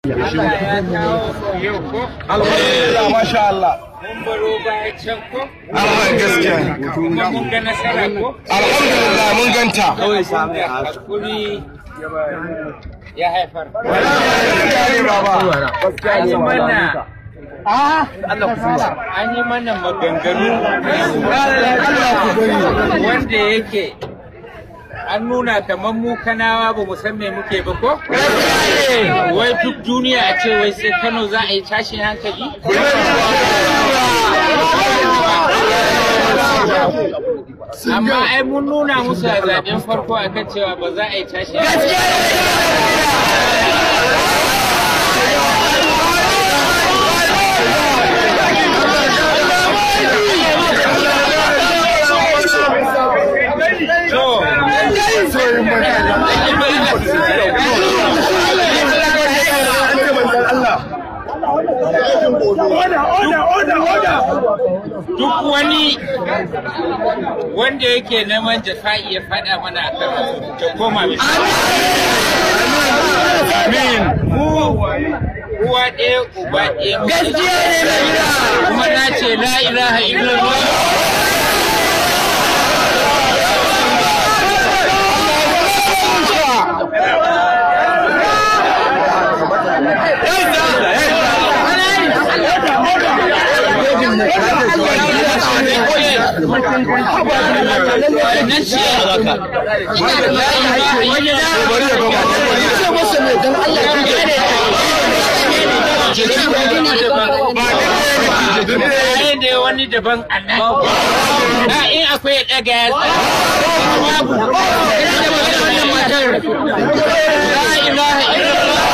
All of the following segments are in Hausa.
Allah ya kawo yau ko? alhamdulillah masha Allah Mun baro baya can ko? Allah gaskiya Kuma mun ga nasara ko? alhamdulillah mun ganta Da hakuri ya haifar. An yi mana an yi mana maganganu wanda yake an nuna kamar mu kanawa ba mu san me muke ba ko? Wai duk duniya a ce wai sai Kano za a yi tashin hankali? Amma ai mun nuna musu a zaɓen farko akan cewa ba za a yi tashin hankali. To, duk wani wanda yake neman jafa'i ya faɗa mana a kan ta koma bisa. Amin. Mu uwa ɗaya uba ɗaya. Gaskiya ne Kuma na ce la ilaha illallah. Na ce Waye ne wani daban a nan? Na in akwai ya ɗaga ya babu. La ilaha illallah.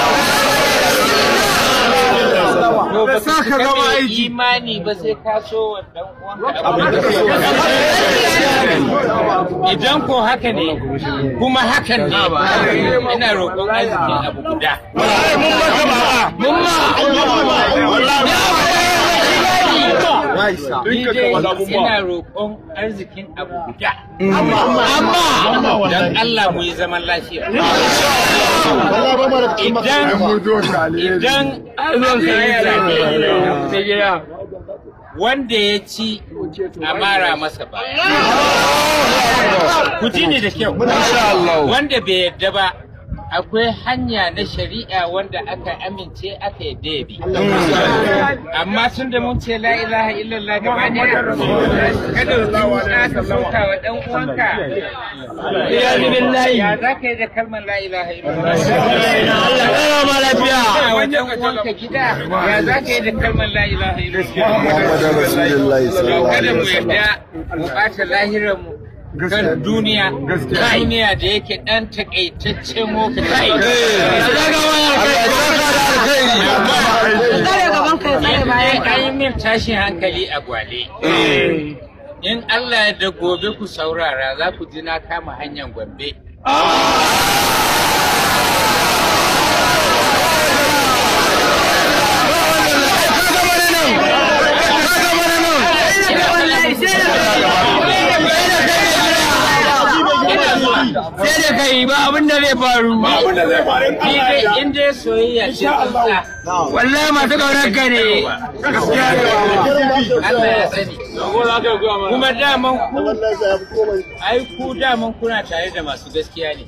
To ba sa ka zama aiki. Imani ba sai ka so wa dan uwanka abin da so. Idan ko haka ne, kuma hakan ne, ina roƙon arzikin abu guda. Mun Ni dai ina roƙon arzikin abu guda. Amma dan Allah mu yi zaman lafiya. Idan idan zaɓe wanda ya ci a mara masa ba. Ku ji ni da kyau. Wanda bai yarda ba akwai hanya na shari'a wanda aka amince aka yadda ya bi. Amma tun da mun ce la ilaha illallah gaba ɗaya, kada su ka sauka wa ɗan uwanka. Ya za ka yi da kalmar la ilaha illallah. Ya wa ɗan uwanka gida, ya za ka yi da kalmar la ilaha illallah. Kada mu yadda mu ɓata lahiranmu kan duniya duniya da yake ɗan takaitaccen lokaci. An yi min tashin hankali a gwale. In Allah ya da gobe ku saurara za ku ji na kama hanyar Gombe. sai da kai ba abin da zai faru Ni dai in dai soyayya ce tsantsa. wallahi masu kaunar ka ne Allah ya sani. Kuma daman ku, ai ku daman kuna tare da masu gaskiya ne.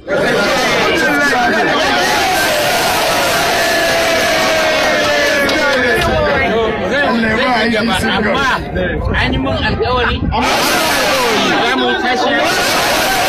Zan zan yi gaba amma an yi mun alkawari za mu tashi